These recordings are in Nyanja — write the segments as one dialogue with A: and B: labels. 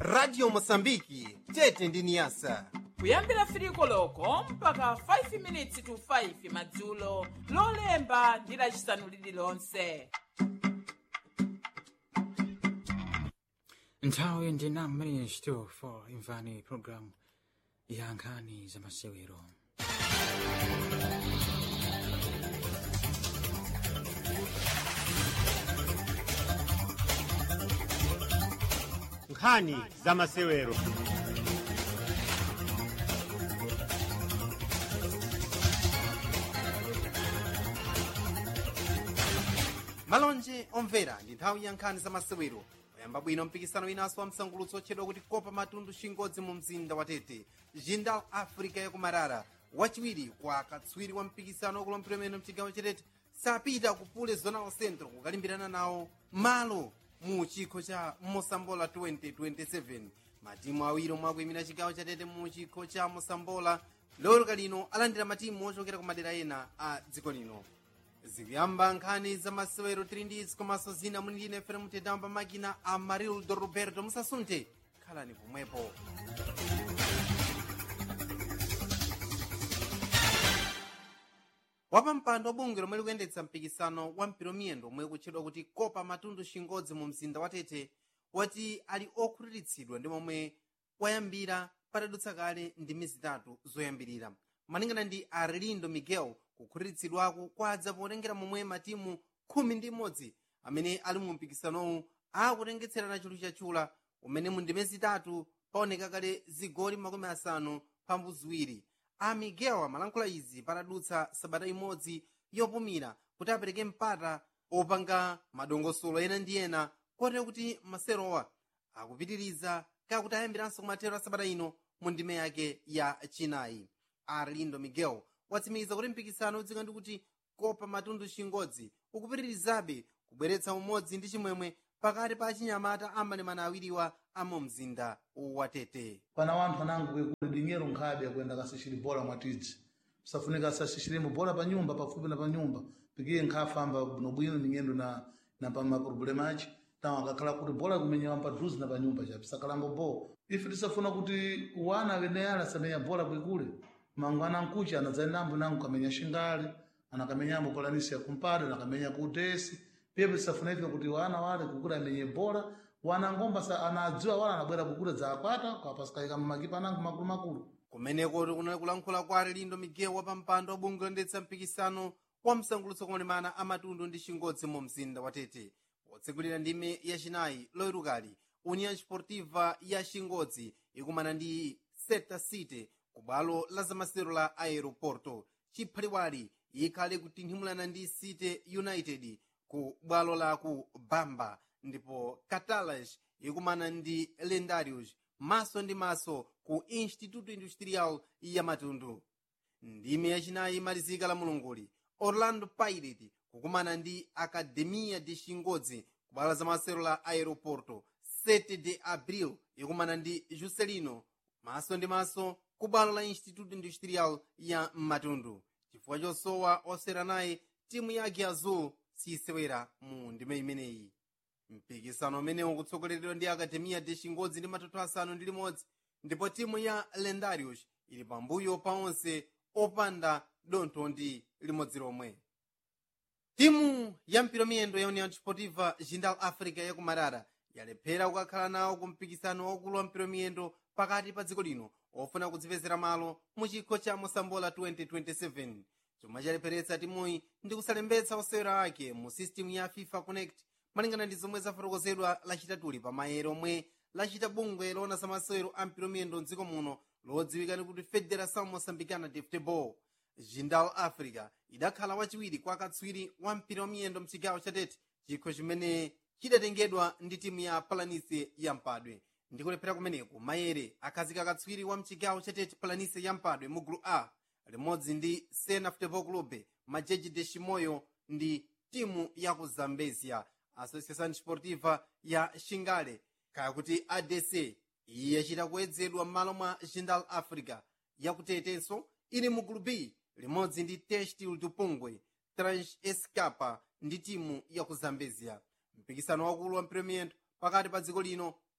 A: radio mosambiki tete ndi niyasa
B: kuyambira firiko loko mpaka 5 minutes to 5 madzulo lolemba ndi lacisanu lililonse
C: nthawi ndi 9 minutes to 4 imvani programu ya nkhani za masewero
D: nkhani za masewero
A: malonje omvera ndi nthawi ya nkhani za masewero oyamba bwino mpikisano winanso wa msangulutso otchedwa kuti kopa matundu chingodzi mu mzinda wa tete jindal africa yakumarara wachiwiri kwa katswiri wa mpikisano wakulumpira umene mchigawo chatete sapita kupule zonal centro kukalimbirana nawo malo mu chikho cha mosambola 2027 matimu awiri omwe akuyimira chigawo chatete mu chikho cha mosambola lowoloka lino alandira matimu ochokera ku madera ena a dziko lino zikuyamba nkhani za masewero 3 ndi izi komanso zina muli ndine fere mutedamba makina a marildo roberto musasunthe khalani pomwepo wapampando wa bungwe lomwe likuyendetsa mpikisano wa mpiromiyendo omwe kutchedwa kuti kopa matundu chingodzi mu mzinda wa tete wati ali okhutiritsidwa ndi momwe wayambira patadutsa kale ndi miyezi itatu zoyambirira malingana ndi arlindo miguel kukhutiritsidwako kwadza potengera momwe matimu khumi ndi imodzi amene ali mu mpikisanowu akutengetserana chulu chachula umene mu ndime zitatu paoneka kale zigoli makumi asanu pambu ziwiri a miguel amalankhula izi patadutsa sabata imodzi yopumira kuti apereke mpata opanga madongosolo ena ndi ena kotero kuti maserowa akupitiriza kakuti ayambiranso kumathero a sabata ino mu ndime yake ya chinayi arlindo miguel watsimikiza kuti mpikisano udzika ndi kuti kopa matundu chingodzi ukupitirizabe kubweretsa umodzi ndi chimwemwe pakati pa achinyamata amalemana awiriwa amu mzinda wa tete
E: pana wanthu anango kwekuli dinyero nkhabe yakuyenda kasishiri bola mwatidzi safunika asashishiremo bola pa nyumba pafupi na pa nyumba pikiye nkhafamba bwinobwino ningendo na na pa mapurobulemu aci tawo akakhala kuti bola kumenyewa padhuzi na pa nyumba chapi sakalambo bo ife tisafuna kuti wana akeneyala asamenya bola kwekule mangu anankuchi anadzayinambo nangu kamenya shingali anakamenyambo polanisi ya kumpada anakamenya ku utesi pepe tisafuna ife kuti wana wale kukula amenye bola wana ngomba sa anadziwa wala anabwera kukula za akwata kwapasikaika mmakipa anangu makulu makulu
A: kumeneko kunali kulankhula kwa arlindo miguel wapampando wabungwe loyendetsa mpikisano wa msangulutso kuonemana amatundu ndi chingodzi mu mzinda wa tete potsegulira ndime yachinayi loyerukali union sportiva ya chingodzi ikumana ndi seta city ku bwalo la zamasero la aeroporto chiphaliwali ikhale kutinthimulana ndi city united ku bwalo la ku bamba ndipo catalash ikumana ndi lendarius maso ndi maso ku instituto industrial ya matundu ndime yachinayi imalizika la mulunguli orlando pirate kukumana ndi academia de chingodzi ku bwalo la zamasero la aeroporto 7 de abril ikumana ndi juscelino maso ndi maso ku bwalo la instituto industrial ya matundu chifukwa chosowa osera naye timu yake azul siyisewera mu ndime imeneyi mpikisano umene ukutsogoleredwa ndi akademiya de chingodzi ndi matoto asanu ndi limodzi ndipo timu ya lendarius ili pambuyo pa onse opanda dontho ndi limodzi lomwe timu ya mpiromiyendo ya union sportiva jindal africa yakumarara yalephera kukakhala nawo ku mpikisano waukulu wa mpiromiyendo pakati pa dziko lino ofuna kudzipezera malo mu chikho cha mosambola 2027 chomwe chalepheretsa timuyi ndi kusalembetsa osewera ake mu system ya fifa connect malingana ndi zomwe zafotokozedwa lachitatuli pa mayero omwe lachita bungwe loona za masewero a mpiromiyendo mdziko muno lodziwika ndi kuti federação moçambicana de futebol jindal africa idakhala wachiwiri kwa katswiri wa mpiromiyendo mchigawo chatete chikho chimene chidatengedwa ndi timu ya palanise ya mpadwe ndikulephera kumeneku mayere akhazika katswiri wa mchigawo chatete palanise ya mpadwe mu gulu a limodzi ndi sena futebol club majeji de chimoyo ndi timu ya ku zambezia associação sportiva ya xingale kaya kuti adc iye yachita kuyedzedwa m'malo mwa jindal africa yakutetenso ili mu gulu b limodzi ndi testil dupungwe trans escapa ndi timu ya ku zambezia mpikisano wakulu wa mpiromiyendo pakati pa dziko lino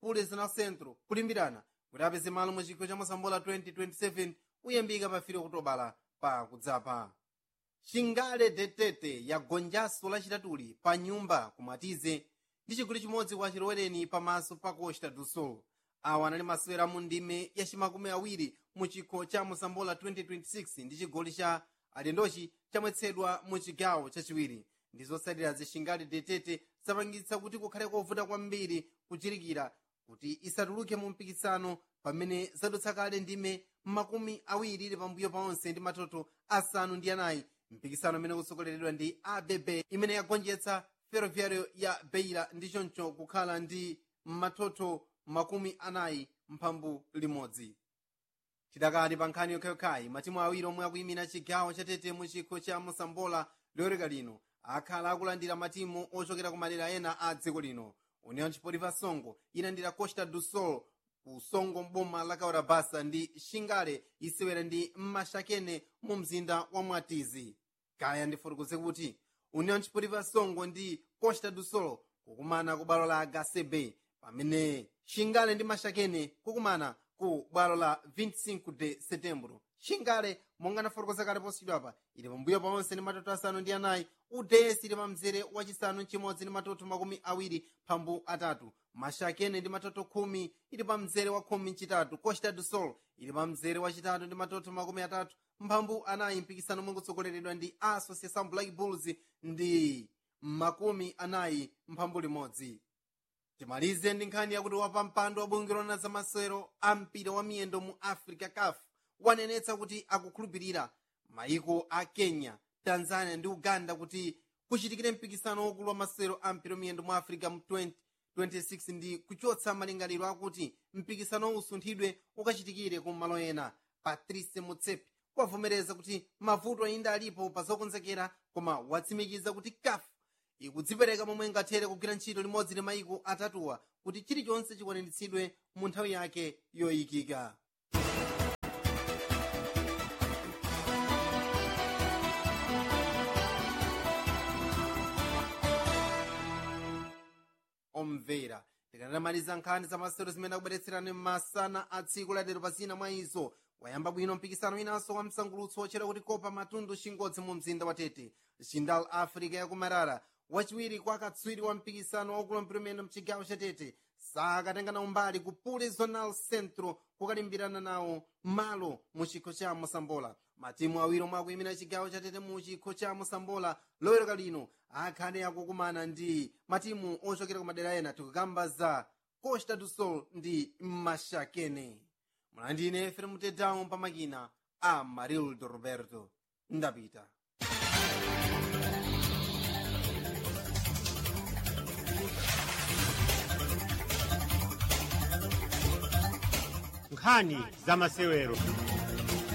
A: pules na centro kulimbirana kuti apeze malo mu chikho cha mosambola 2027 uyambika pa filo kutobala pa kudzapa chingale detete yagonjanso lachitatuli pa nyumba kumatize ndi chigoli chimodzi kwa chilowereni pamaso pa costa do sol awa anali masewera mu ndime ya chimakumi awiri mu chikho cha mosambola 2026 ndi chigoli cha alendochi chamwetsedwa mu chigawo chachiwiri ndi zosalira zixingali detete zapangitsa kuti kukhale kovuta kwambiri kuchirikira kuti isatuluke mu mpikisano pamene zadutsa kale ndime makumi awiri ili pambuyo paonse ndi matoto asanu ndi anayi mpikisano amene kusogoleredwa ndi abb imene yagonjetsa ferroviario ya beira ndi choncho kukhala ndi matoto makumi anayi mphambu limodzi tidakali pa nkhani yokhayokhayi matimu awiri omwe akuyimira chigawo chatete mu chikho cha mosambola lowereka lino akhala akulandira matimu ochokera ku madera ena a dziko lino union sportiva songo ilandira costa do sol ku songo mboma la kaurabasa ndi shingale isewera ndi mashakene mu mzinda wa mwatizi kaya ndifotokoze kuti union sportiva songo ndi costa do sol kukumana ku bwalo la gasebe pamene shingale ndi mashakene kukumana ku bwalo la 25 de setembro shingale monga nafotokoza kale posachedwapa ili pambuyo paonse ndi matoto asanu ndi anayi udesi ili pa mzere wachisanu chimodzi ndi matoto makumi awiri phambu atatu mashakene ndi matoto khumi ili pa mzere wa khumi mchitatu costa do sol ili pa mzere wachitatu ndi matoto makumi atatu mphambu anayi mpikisano omwe kutsogoleredwa ndi association black bulls ndi makumi anayi mphambu limodzi timalize ndi nkhani yakuti wapampando wa bungwe lona za masewero a mpira wa miyendo mu africa caf wanenetsa kuti akukhulupirira maiko a kenya tanzania ndi uganda kuti kuchitikire mpikisano wokulu wa masewero a mpira wa miyendo mu africa mu 2026 ndi kuchotsa malingaliro akuti mpikisano usunthidwe ukachitikire ku malo ena patrice mutsepe wavomereza kuti mavuto ayinda alipo pa zokonzekera koma watsimikiza kuti caf ikudzipereka momwe ingathere kugwira ntchito limodzi ndi maiko atatuwa kuti chilichonse chikwaniritsidwe mu nthawi yake yoyikika omvera tikanamaliza nkhani za masewero zimene akubweretserani masana a tsiku ladero pa zina mwa izo wayamba bwino mpikisano winanso wa msangulutso wochera kuti kopa matundu chingodzi mu mzinda wa tete chindal africa yakumarara wachiwiri kwa katswiri wa mpikisano waukulu mpiromeno mchigawo cha tete sakatenga nawo mbali ku pule zonal centro kukalimbirana nawo malo mu chikho cha mosambola matimu awiri omwe akuyimira chigawo cha tete mu chikho cha mosambola loweruka lino akhale akukumana ndi matimu ochokera ku madera ena tikukamba za costa do sol ndi mashakene mlandine efere mutetawo pamakina a marildo roberto ndapita
D: nkhani za masewero